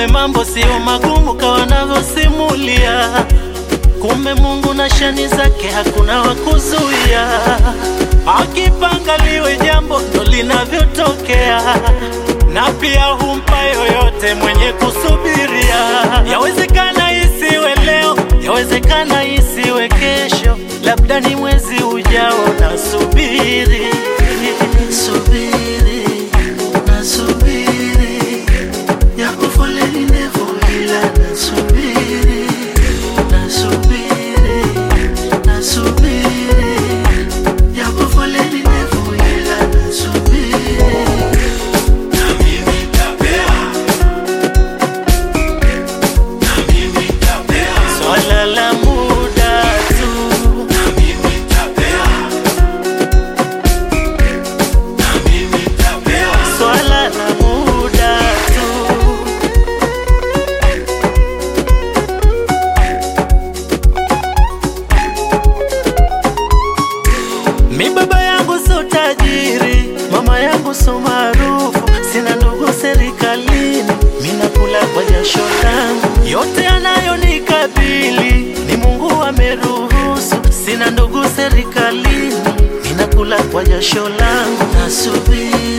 Kumbe mambo sio magumu kawa wanavyosimulia. Kumbe Mungu na shani zake hakuna wa kuzuia. Akipanga liwe jambo ndo linavyotokea, na pia humpa yoyote mwenye kusubiria. Yawezekana isiwe leo, yawezekana isiwe kesho, labda ni mwezi ujao. Nasubiri, subiri, nasubiri, yako foleni ndefu, ila nasubiri, nasubiri, nasubiri, yako foleni ndefu, ila nasubiri. Swala la muda tu, swala la muda tu. Mi baba yangu so tajiri, mama yangu so maarufu, sina ndugu serikalini, mi nakula kwa jasho langu. Yote yanayonikabili ni Mungu ameruhusu, sina ndugu serikalini, mi nakula kwa jasho langu. Nasubiri